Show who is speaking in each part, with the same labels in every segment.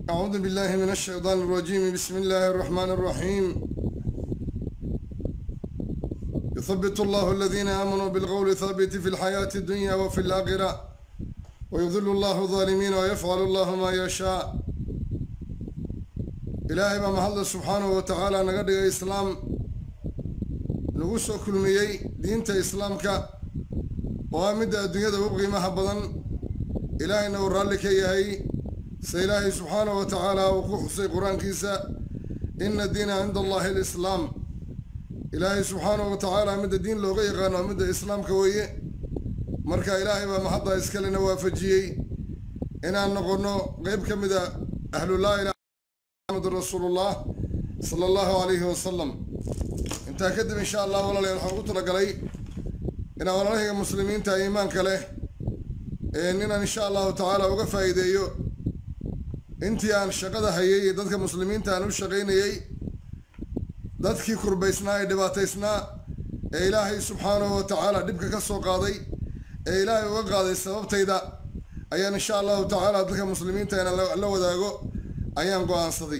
Speaker 1: أعوذ بالله من الشيطان الرجيم بسم الله الرحمن الرحيم يثبت الله الذين آمنوا بالقول الثابت في الحياة الدنيا وفي الآخرة ويذل الله الظالمين ويفعل الله ما يشاء إلهي ما محل سبحانه وتعالى نقدر إسلام نقص كل ميي دينة إسلامك وامد الدنيا وبغي ما بدن إلهي نور لك يهي سيلاهي سبحانه وتعالى وكحصي قرآن كيسا إن الدين عند الله الإسلام إلهي سبحانه وتعالى مد الدين لو غيغان ومد إسلام كوية مركا إلهي ما محضة إسكالنا وافجيي إنا نقولنا غيب كمدا أهل الله إلى محمد رسول الله صلى الله عليه وسلم انت كدب إن شاء الله ولا لي الحقوق لقلي إنا ولا مسلمين تا إيمان كله إننا إن شاء الله تعالى وقفا إيديو intii aan shaqada hayay iyo dadka muslimiinta aan u shaqaynayay dadkii kurbaysnaa ee dhibaataysnaa ee ilaahay subxaanahu wa tacaala dhibka ka soo qaaday ee ilaahay uga qaaday sababtayda ayaan insha allahu tacaala dadka muslimiinta inaan la wadaago ayaan go-aansaday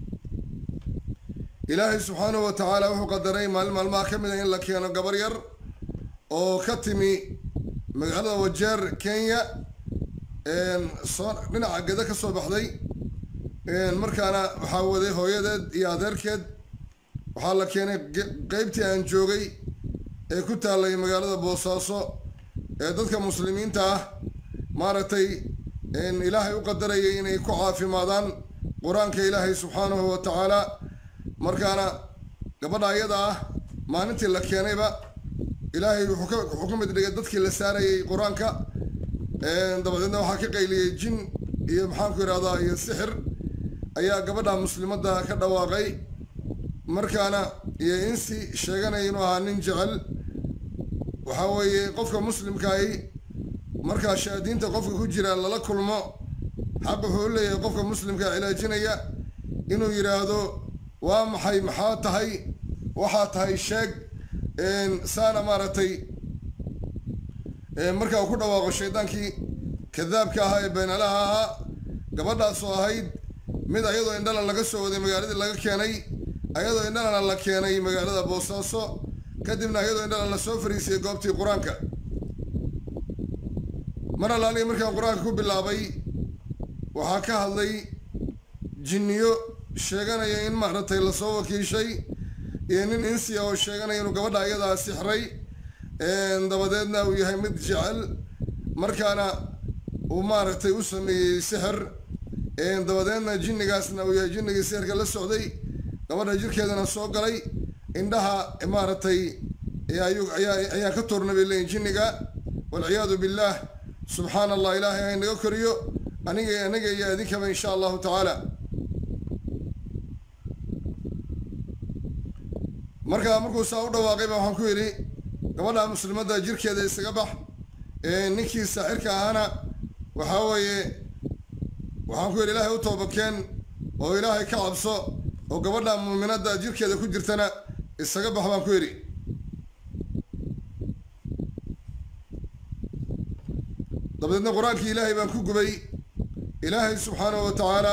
Speaker 1: ilaahay subxaanahu wa tacaala wuxuu qadaray maalin maalmaha ka mid a in la keeno gabar yar oo ka timi magaalada wajeer kenya soo dhinaca geda ka soo baxday markaana waxaa waday hooyadeed iyo adeerkeed waxaa la keenay qeybtii aan joogay ee ku taallay magaalada boosaaso ee dadka muslimiinta ah maaragtay ilaahay u qadarayay inay ku caafimaadaan qur-aanka ilaahay subxaanahu wa tacaala markaana gabadha ayada ah maalintii la keenayba ilaahay wuxuu ka mid dhigay dadkii la saarayay qur-aanka dabadeedna waxaa ka qayliyey jin iyo maxaanku yidhahdaa iyo sixir ayaa gabadha muslimadda ka dhawaaqay markaana iyo insi sheeganaya inuu ahaa nin jecel waxaa weeye qofka muslimkaahi markaa shaadiinta qofka ku jira lala kulmo xaq wuxuu u leeyahay qofka muslimka cilaajinaya inuu yidhaahdo waa maxay maxaa tahay waxaa tahay sheeg saana maaragtay markaa uu ku dhawaaqo shaydaankii kadaabka ahaa ee beenalaha ahaa gabadhaasoo ahayd mid ayadoo indhala laga soo waday magaaladii laga keenay ayadoo indhalana la keenay magaalada boosaaso kadibna ayadoo indhala la soo fariisiyey goobtii qur-aanka mar allaaliga markaan qur-aanka ku bilaabay waxaa ka hadlay jinniyo sheeganaya in maaragtay lasoo wakiishay iyo nin insiya oo sheeganaya inuu gabadha ayadaa sixray dabadeedna uu yahay mid jecel markaana uu maaragtay u sameeyey sixir dabadeedna jinnigaasna uu yahay jinnigii sixirka la socday gabadha jirkeedana soo galay indhaha maaragtay ayaa ka toorna bay leeyihin jinniga walciyaadu billaah subxaana allah ilaahay ha inaga koriyo aniga aniga iyo idinkaba insha allahu tacaala markaa markuu saa u dhawaaqay ba waxaan ku yidhi gabadha muslimadda jirkeeda isaga bax ninkii saaxirka ahaana waxaa weeye waxaan ku yidhi ilaahay u toobakeen oo ilaahay ka cabso oo gabadha muuminadda jirkeeda ku jirtana isaga bax baan ku yidhi dabadeedna qur-aankii ilaahay baan ku gubay ilaahay subxaanahu wa tacaala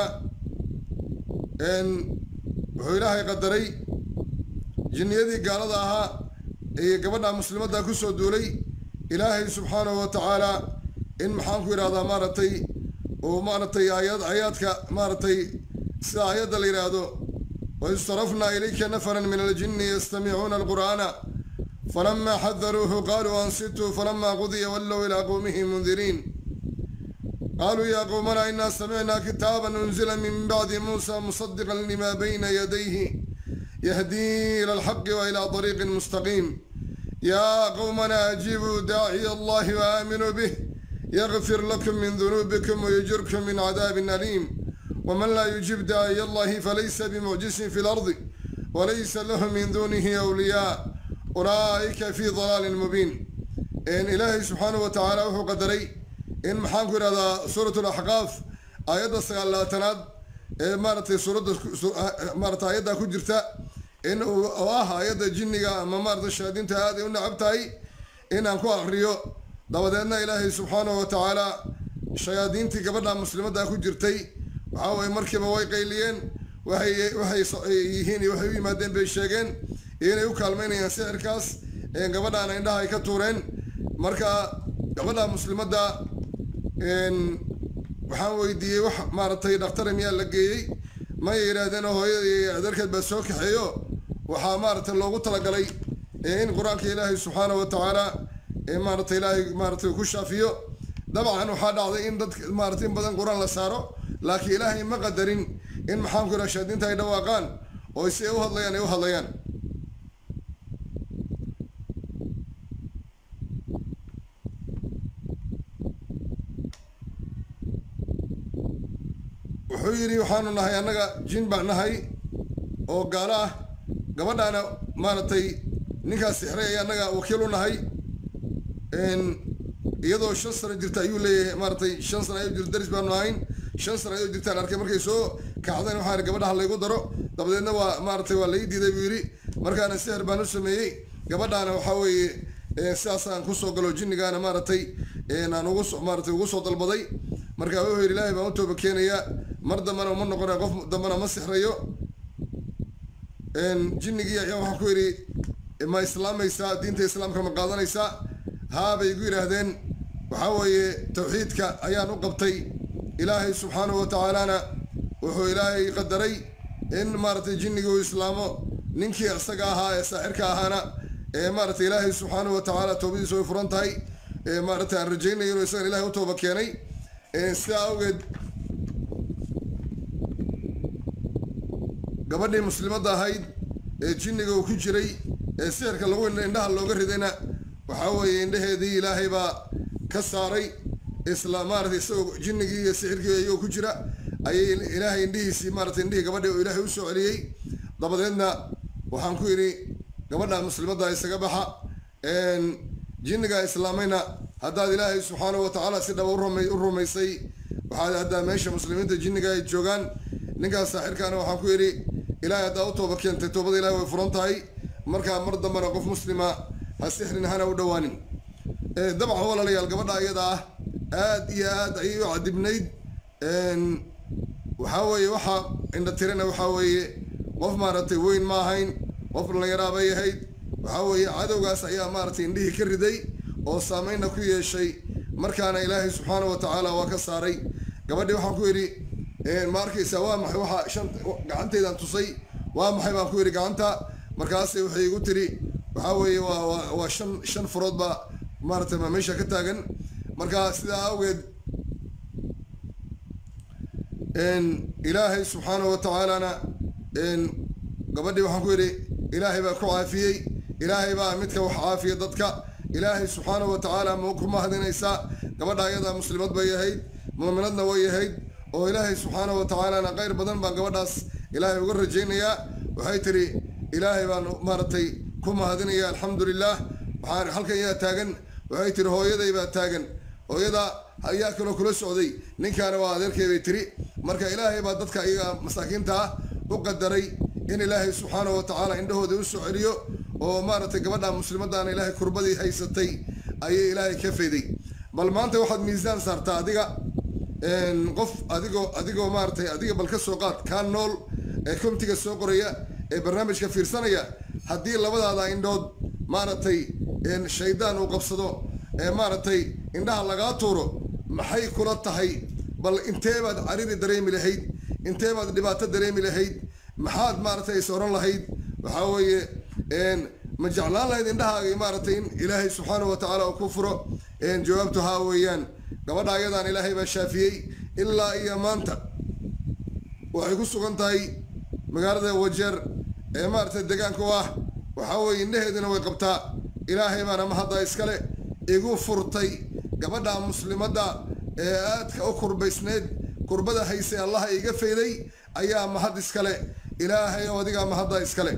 Speaker 1: wuxuu ilaahay qadaray jinniyadii gaalada ahaa iyo gabadha muslimadda kusoo duulay ilaahay subxaanahu wa tacaala in maxaanku yidhahdaa maaragtay uu maaragtay aayad aayaadka maaragtay sida aayadda la yidhaahdo waid sarafnaa ilayka nafaran min aljinni yastamicuuna alqur'aana falama xadaruuhu qaluu ansituu falama qudiya wallow ilaa qowmihi mundiriin qaluu ya qowmana ina samicna kitaaban unzila min bacdi muusa musadiqan lima bayna yadayhi يهدي إلى الحق وإلى طريق مستقيم يا قومنا أجيبوا داعي الله وآمنوا به يغفر لكم من ذنوبكم ويجركم من عذاب أليم ومن لا يجيب داعي الله فليس بمعجز في الأرض وليس له من دونه أولياء أولئك في ضلال مبين إن إلهي سبحانه وتعالى وهو قدري إن محاكر هذا سورة الأحقاف آيات السغالاتناد maaragtay suuradda maarata ayaddaa ku jirta in uu ah ayadda jinniga ama maarata shaadiinta aad ay u nacab tahay inaan ku akriyo dabadeedna ilaahay subxaanahu wa tacaala shayaadiintii gabadha muslimadda ku jirtay waxaa weye markiiba way qayliyeen waxay waxay yihiin iyo waxay u yimaadeen bay sheegeen inay u kaalmaynayaan sixirkaas gabadhaana indhaha ay ka tuureen marka gabadha muslimadda waxaan weydiiyey wax maaragtay dhakhtara miyaa la geeyey may yidhaahdeen hooyada iyo adeerkeed baa soo kaxeeyo waxaa maaragtay loogu talagalay in qur-aanka ilaahay subxaana wa tacaala maaragtay ilaahay maaratay ku shaafiyo dabcan waxaa dhacday in dad maaratay in badan qur-aan la saaro laakiin ilaahay ma qadarin in maxaanku yidhaha shaadiinta ay dhawaaqaan oo si ay u hadlayaan ay u hadlayaan wuxuu yidhi waxaanu nahay annaga jin baan nahay oo gaalo ah gabadhaana maaragtay ninkaas sixray ay annaga wakiil u nahay iyadoo shan sano jirta ayuu leeyahay maaratay shan sano ayuu jirta daris baanu ahayn shan sano ayuu jirtaan arkay markay soo kacdeen waxaa ihi gabadha ha laygu daro dabadeedna waa maaratay waa lai diiday buu yidhi markaana sixir baan u sameeyey gabadhaana waxaa weeye sidaasaan kusoo galo jinnigaana maaratay aan ugu so maaratay ugu soo dalbaday marka wuxuu yidhi ilaahay baan u tooba keenayaa mar dambana uma noqonaya qof dambana ma sixrayo jinnigii ayaa waxaa ku yidhi ma islaamaysaa diinta islaamka ma qaadanaysaa haa bay igu yidhaahdeen waxaa weeye tawxiidka ayaan u qabtay ilaahay subxaanahu wa tacaalana wuxuu ilaahay qadaray in maaratay jinnigii uu islaamo ninkii isaga ahaa ee saaxirka ahaana ee maaratay ilaahay subxaanahu wa tacaala toobadiisu way furan tahay maaratay aan rajaynayo inuu isagan ilahay u tooba keenay sidaa awgeed gabadhii muslimadda ahayd ee jinniga uu ku jiray ee sixirka lagu indhaha looga ridayna waxaa weeye indhaheedii ilaahay baa ka saaray isla maaratay isagoo jinnigii iyo sixirkii iyagoo ku jira ayay ilaahay indhihiisii maaratay indhihii gabadhii oo ilaahay usoo celiyey dabadeedna waxaan ku yidhi gabadha muslimadda isaga baxa jinniga islaamayna haddaad ilaahay subxaanahu wa tacaala si dhaba u rumaysay waxaad haddaa meesha muslimiinta jinniga ay joogaan ninkaas saaxirkaana waxaan ku yidhi ilaahay haddaa u tooba keentay toobada ilahay way furan tahay markaa mar dambana qof muslima ha sixrin hana u dhowaanin dabcan walaalayaal gabadha iyada ah aad iyo aad ayay u cadibnayd waxaa weeye waxaa indha tirana waxaa weeye qof maaragtay weyn ma ahayn qof dhallinyaraa bay ahayd waxaa weeye cadowgaas ayaa maaragtay indhihii ka riday oo saameynna ku yeeshay markaana ilaahay subxaana wa tacaala waa ka saaray gabadhii waxaan ku yidhi ma arkaysaa waa maxay waxaa shan gacanteydaan tusay waa maxay baan ku yidhi gacanta markaase waxay igu tiri waxaa weeye waa waa waa shan shan furood baa maaratay ma meesha ka taagan marka sidaa awgeed ilaahay subxaanahu wa tacaalana gabadhii waxaan ku yidhi ilaahay baa ku caafiyey ilaahay baa midka wax caafiya dadka ilaahay subxaanahu wa tacaala ma ku mahadinaysaa gabadha ayadaa muslimad bay ahayd muuminadna way ahayd oo ilaahay subxaanahu wa tacaalana qayr badan baan gabadhaas ilaahay uga rajaynayaa waxay tiri ilaahay baan maaragtay ku mahadinaya alxamdu lilah waxaan halkan yaa taagan waxay tiri hooyaday baa taagan hooyada ayaa kaloo kula socday ninkaana waa adeerkay bay tiri marka ilaahay baa dadka iyaga masaakiinta ah u qadaray in ilaahay subxaanahu wa tacaala indhahooda u soo celiyo oo maaragtay gabadha muslimadaana ilaahay kurbadii haysatay ayay ilaahay ka fayday bal maanta waxaad miisaan saartaa adiga qof adigoo adigoo maaratay adiga bal ka soo qaad kaa nool ee komtiga soo qoraya ee barnaamijka fiirsanaya haddii labadaada indhood maaragtay shaydaan uu qabsado ee maaragtay indhaha lagaa tuuro maxay kula tahay bal intee baad cariri dareemi lahayd intee baad dhibaato dareemi lahayd maxaad maaragtay is oran lahayd waxaa weeye ma jeclaan lahayd indhahaagii maaragtay in ilaahay subxaanahu wa tacaala uu ku furo jawaabtu haa weeyaan gabadha ayadaan ilaahay baa shaafiyey ilaa iyo maanta waxay ku sugan tahay magaalada wajeer ee maaragtay deegaanka u ah waxaa weeye indhaheedina way qabtaa ilaahay baana mahadda iskale igu furtay gabadha muslimadda ee aadka u kurbaysneed kurbada haysay allaha iga fayday ayaa mahad iskale ilaahay oo adigaa mahadda iskale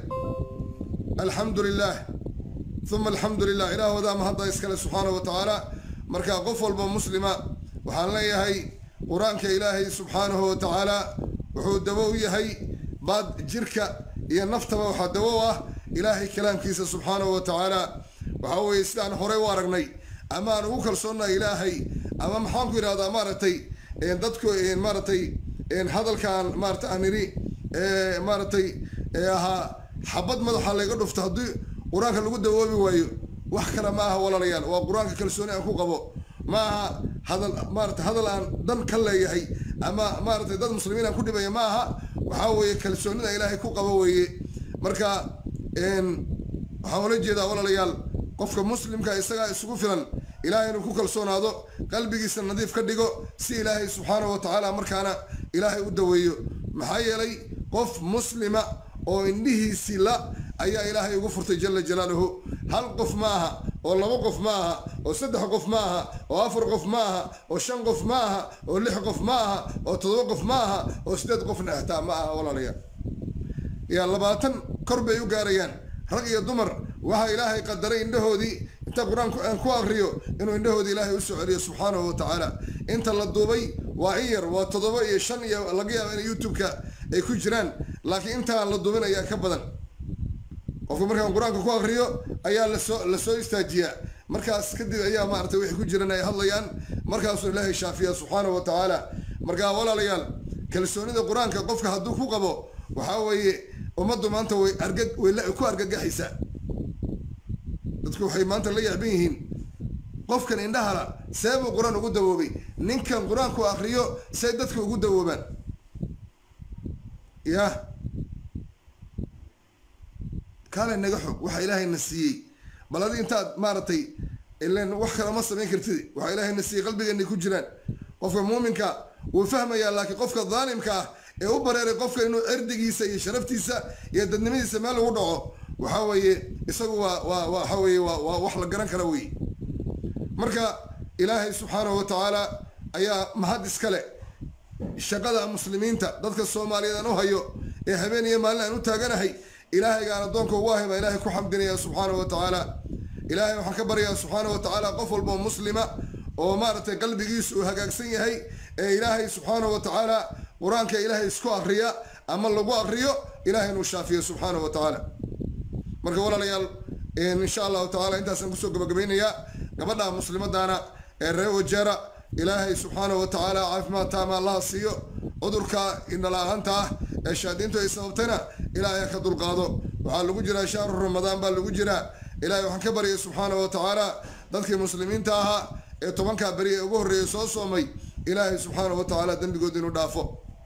Speaker 1: alxamdu lilah uma alxamdu lilah ilaahoodaa mahadda iskale subxaana wa tacaala marka qof walba muslima waxaan leeyahay qur-aanka ilaahay subxaanahu wa tacaala wuxuu dawo u yahay baad jirka iyo naftaba waxaa dawo u ah ilaahay kalaamkiisa subxaanahu wa tacaala waxaa weeye sidaan horey u aragnay ama aan ugu kalsoonnahay ilaahay ama maxaan ku yidhahdaa maaragtay dadku maaragtay hadalkaan maarata aan nidhi maaratay ahaa xabad madaxa layga dhufto haddii qur-aanka lagu dawoobi waayo wax kale ma aha walaalayaal waa qur-aanka kalsooni aan ku qabo ma aha hadal maarata hadal aan dan ka leeyahay ama maaratay dad muslimiin aan ku dhibaya ma aha waxaa weeye kalsoonida ilaahay ku qabo weeye marka waxaan ula jeedaa walaalayaal qofka muslimka isagaa isugu filan ilaahay inuu ku kalsoonaado qalbigiisa nadiif ka dhigo si ilaahay subxaanahu wa tacaala markaana ilaahay u daweeyo maxaa yeelay qof muslima oo indhihiisii la ayaa ilaahay ugu furtay jala jalaaluhu hal qof ma aha oo laba qof ma aha oo saddex qof ma aha oo afar qof ma aha oo shan qof ma aha oo lix qof ma aha oo toddoba qof ma aha oo siddeed qofna ahtaa ma aha walaalayaal yaa labaatan kor bay u gaarayaan rag iyo dumar waxaa ilaahay qadaray indhahoodii inta qur-aanku aan ku akriyo inuu indhahoodii ilaahay usoo celiyo subxaanahu wa tacaala inta la duubay waa in yar waa toddoba iyo shan iyo laga yaaba in youtube-ka ay ku jiraan laakiin intaan la duubin ayaa ka badan qofka markaan qur-aanka ku akriyo ayaa lasoo lasoo istaajiyaa markaas kadib ayaa maaragtay wixii ku jiran ay hadlayaan markaasuu ilaahay shaafiya subxaanahu wa tacaala markaa walaalayaal kalsoonida qur-aanka qofka hadduu ku qabo waxaa weeye ummaddu maanta way arga way ku argagaxaysaa dadku waxay maanta la yaaban yihiin qofkan indhahala see buu qur-aan ugu dawoobay ninkan qur-aanku akriyo say dadka ugu dawoobaan yah kaale naga xog waxaa ilaahayna siiyey bal adi intaad maaragtay ilan wax kale ma samayn kartid waxaa ilaahayna siiyey qalbigeenay ku jiraan qofka muuminka wuu fahmayaa laakiin qofka daalimka ah ee u bareeray qofka inuu cirdigiisa iyo sharaftiisa iyo dadnimadiisa meel ugu dhaco waxaa weeye isagu waa waa waxa weeye waa waa wax la garan kara wey marka ilaahay subxaanahu wa tacaala ayaa mahad iskale shaqada muslimiinta dadka soomaaliyeed aan u hayo ee habeen iyo maalin aan u taaganahay ilaahaygaan addoonka ugu ahay baa ilaahay ku xamdinaya subxaanahu wa tacaala ilaahay waxaan ka baryayaa subxaanahu wa tacaala qof walboo muslima oo maaragtay qalbigiisu uu hagaagsan yahay ee ilaahay subxaanahu wa tacaala qur-aanka ilaahay isku akriya ama lagu akriyo ilahay inuu shaafiyo subxaanahu wa tacaala marka walaalayaal insha allahu tacala intaasaan kusoo gabagabaynayaa gabadha muslimadaana ee reer wajeera ilaahay subxaanahu wa tacaala caafimaad taama allaha siiyo cudurka indhala-aanta ah ee shaadiintu ay sababtayna ilaahay ka dulqaado waxaa lagu jiraa shahru ramadaan baa lagu jiraa ilahay waxaan ka baryay subxaanahu wa tacaala dadkii muslimiinta ahaa ee tobankaa beri ee ugu horreeyay soo soomay ilaahay subxaanahu wa tacaala dembigood inuu dhaafo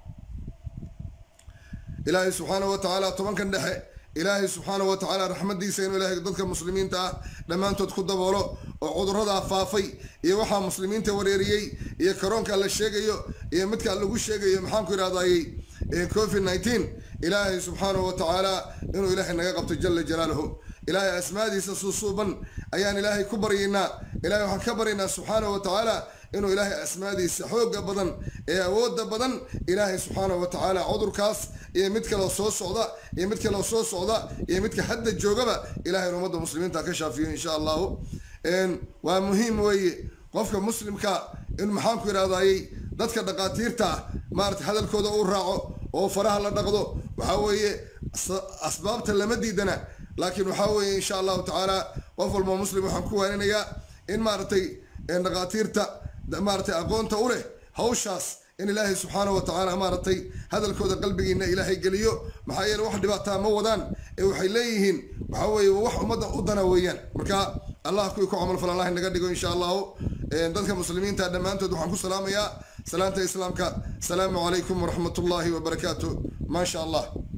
Speaker 1: ilaahay subxaanahu wa tacaala tobankan dhexe ilaahay subxaanahu wa tacaala raxmadiisa inuu ilaahay dadka muslimiinta ah dhammaantood ku daboolo oo cuduradaa faafay iyo waxaa muslimiinta wareeriyey iyo karoonka la sheegayo iyo midka lagu sheegayo maxaanku idhahdayey covid nineteen ilaahay subxaanahu wa tacaala inuu ilaahay naga qabto jala jalaaluhu ilaahay asmaadiisa suusuuban ayaan ilaahay ku baryaynaa ilahay waxaan ka baryaynaa subxaanahu wa tacaala inuu ilaahay asmaadiisa xooga badan ee awooda badan ilaahay subxaanahu wa tacaala cudurkaas iyo mid kaleo soo socda iyo mid kaleo soo socda iyo midka hadda joogaba ilahay ummadda muslimiinta ka shaafiyo insha allahu waa muhiim weeye qofka muslimka in maxaanku idhahdayey dadka dhaqaatiirta ah maarata hadalkooda uu raaco oo faraha la dhaqdo waxaa weeye asbaabta lama diidana laakiin waxaa weeye insha allahu tacaala qof walba muslim waxaan ku waaninayaa in maaragtay dhaqaatiirta maaratay aqoonta u leh hawshaas in ilaahay subxaanahu wa tacaala maaragtay hadalkooda qalbigiina ilaahay geliyo maxaa yeele wax dhibaataa ma wadaan ee waxay leeyihiin waxaa weeye wax ummadda u dana weeyaan marka allah kuwii ku camalfal allah naga dhigo insha allahu dadka muslimiinta dhammaantood waxaan ku salaamayaa salaanta islaamka asalaamu calaykum waraxmat ullaahi wabarakaatu maa sha allah